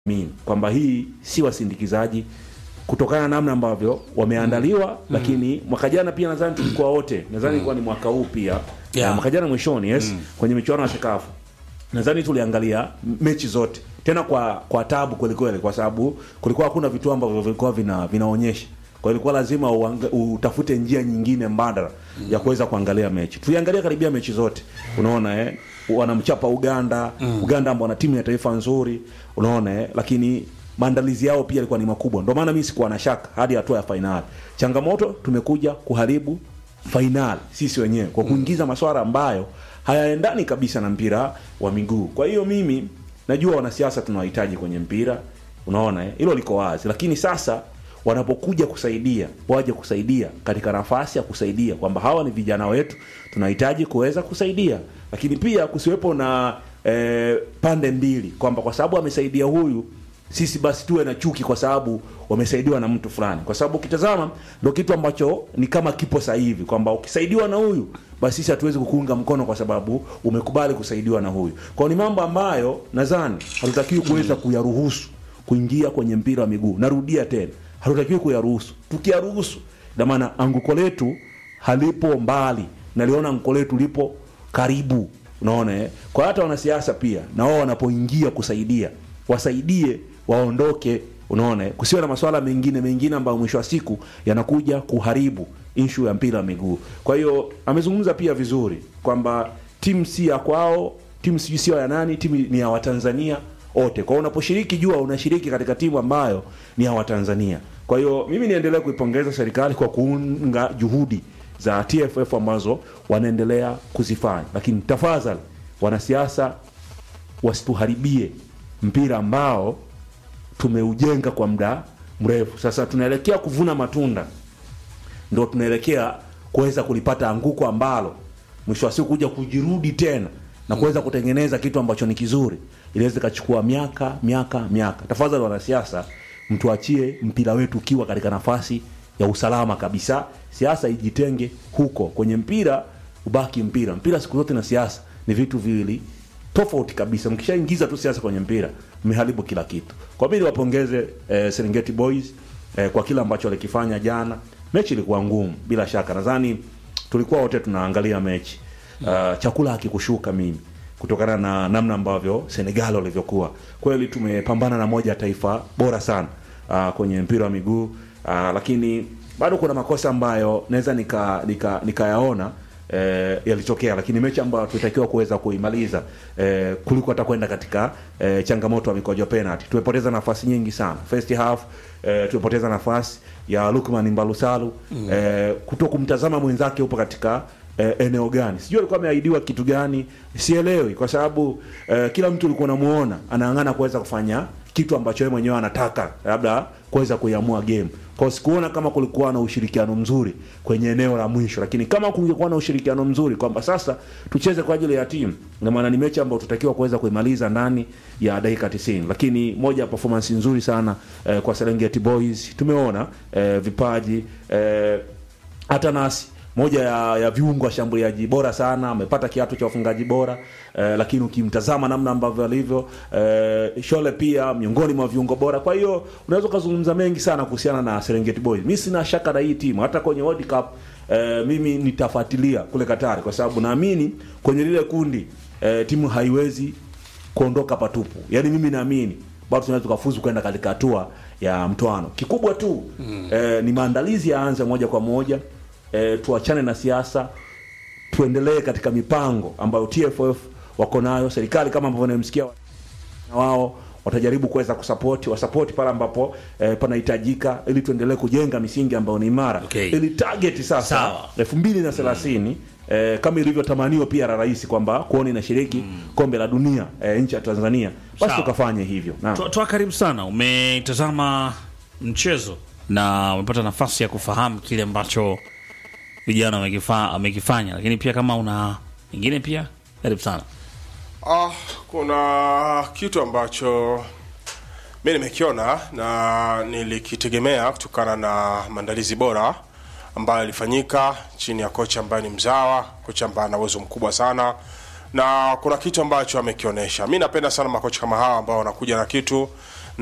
mimi kwamba hii si wasindikizaji kutokana na namna ambavyo wameandaliwa lakini mwaka jana pia nadhani tulikuwa wote nadhani ilikuwa ni mwaka huu pia Yeah. Na mwaka jana mwishoni yes kwenye michuano ya sekafu nadhani tuliangalia m- mechi zote tena kwa kwa tabu kwelikweli kwa sababu kulikuwa hakuna vitu ambavyo vilikuwa vina, vinaonyesha kwa hiyo ilikuwa lazima uanga, utafute njia nyingine mbadala ya kuweza kuangalia mechi tuliangalia karibia mechi zote unaona eh wanamchapa uganda uganda ambao wana timu ya taifa nzuri unaona eh lakini maandalizi yao pia yalikuwa ni makubwa ndio maana mimi sikuwa na shaka hadi hatua ya fainali changamoto tumekuja kuharibu fainali sisi wenyewe kwa kuingiza maswala ambayo hayaendani kabisa na mpira wa miguu kwa hiyo mimi najua wanasiasa tunawahitaji kwenye mpira unaona eh? hilo liko wazi lakini sasa wanapokuja kusaidia waje kusaidia katika nafasi ya kusaidia kwamba hawa ni vijana wetu tunahitaji kuweza kusaidia lakini pia kusiwepo na eh, pande mbili kwamba kwa sababu amesaidia huyu sisi basi tuwe na chuki kwa sababu wamesaidiwa na mtu fulani kwa sababu ukitazama ndo kitu ambacho ni kama kipo sasa hivi kwamba ukisaidiwa na huyu basi sisi hatuwezi kukuunga mkono kwa sababu umekubali kusaidiwa na huyu kwao ni mambo ambayo nadhani hatutakiwi kuweza kuyaruhusu kuingia kwenye mpira wa miguu narudia tena hatutakiwi kuyaruhusu tukiyaruhusu ina maana anguko letu halipo mbali naliona anguko letu lipo karibu unaona eh? kwa hata wanasiasa pia na wao wanapoingia kusaidia wasaidie waondoke unaona eh? kusiwe na maswala mengine mengine ambayo mwisho wa siku yanakuja kuharibu inshu ya mpira wa miguu kwa hiyo amezungumza pia vizuri kwamba timu si ya kwao timu sijui sio ya nani timu ni ya watanzania wote kwa hiyo unaposhiriki jua unashiriki katika timu ambayo ni ya watanzania kwa hiyo mimi niendelee kuipongeza serikali kwa kuunga juhudi za tff ambazo wanaendelea kuzifanya lakini tafadhali wanasiasa wasituharibie mpira ambao tumeujenga kwa muda mrefu sasa tunaelekea kuvuna matunda ndo tunaelekea kuweza kulipata anguko ambalo mwisho wa siku kuja kujirudi tena na kuweza kutengeneza kitu ambacho ni kizuri inaweza ikachukua miaka miaka miaka tafadhali wanasiasa mtuachie mpira wetu ukiwa katika nafasi ya usalama kabisa siasa ijitenge huko kwenye mpira ubaki mpira mpira siku zote na siasa ni vitu viwili tofauti kabisa mkishaingiza tu siasa kwenye mpira mmeharibu kila kitu kwa mimi niwapongeze eh, serengeti boys eh, kwa kile ambacho walikifanya jana mechi ilikuwa ngumu bila shaka nadhani tulikuwa wote tunaangalia mechi uh, chakula hakikushuka mimi kutokana na namna ambavyo senegal walivyokuwa kweli tumepambana na moja ya taifa bora sana uh, kwenye mpira wa miguu uh, lakini bado kuna makosa ambayo naweza nikayaona nika, nika nikayaona, eh, yalitokea lakini mechi ambayo tulitakiwa kuweza kuimaliza eh, kuliko hata kwenda katika eh, changamoto ya mikojo penalty tumepoteza nafasi nyingi sana first half eh, tumepoteza nafasi ya Lukman Mbalusalu mm. eh, kuto kumtazama mwenzake upo katika eh, eneo gani sijui alikuwa ameahidiwa kitu gani sielewi kwa sababu eh, kila mtu ulikuwa unamuona anaangana kuweza kufanya kitu ambacho yeye mwenyewe anataka labda kuweza kuiamua game kwa sikuona kama kulikuwa na ushirikiano mzuri kwenye eneo la mwisho lakini kama kungekuwa na ushirikiano mzuri kwamba sasa tucheze kwa ajili ya timu na maana ni mechi ambayo tutakiwa kuweza kuimaliza ndani ya dakika 90 lakini moja ya performance nzuri sana eh, kwa Serengeti Boys tumeona eh, vipaji eh, hata nasi moja ya, ya viungo washambuliaji bora sana amepata kiatu cha wafungaji bora eh, lakini ukimtazama namna ambavyo alivyo eh, shole pia miongoni mwa viungo bora kwa hiyo unaweza ukazungumza mengi sana kuhusiana na serengeti boys mi sina shaka na hii timu hata kwenye world cup eh, mimi nitafuatilia kule katari kwa sababu naamini kwenye lile kundi eh, timu haiwezi kuondoka patupu yaani mimi naamini bado tunaweza tukafuzu kwenda katika hatua ya mtoano kikubwa tu mm. eh, ni maandalizi yaanze moja kwa moja eh, tuachane na siasa tuendelee katika mipango ambayo tff wako nayo serikali kama ambavyo namsikia na wao watajaribu kuweza kusapoti wasapoti pale ambapo eh, panahitajika ili tuendelee kujenga misingi ambayo ni imara Okay. ili target sasa Sawa. elfu mbili na thelathini eh, kama ilivyotamaniwa pia na rais kwamba kuona inashiriki kombe la dunia eh, nchi ya tanzania basi Sawa. tukafanye hivyo Naam. Toa toa karibu sana, umetazama mchezo na umepata nafasi ya kufahamu kile ambacho vijana wamekifa- wamekifanya, lakini pia kama una ingine pia karibu sana. Ah, kuna kitu ambacho mi nimekiona na nilikitegemea kutokana na maandalizi bora ambayo yalifanyika chini ya kocha ambaye ni mzawa, kocha ambaye ana uwezo mkubwa sana, na kuna kitu ambacho amekionyesha. Mi napenda sana makocha kama hawa ambao wanakuja na kitu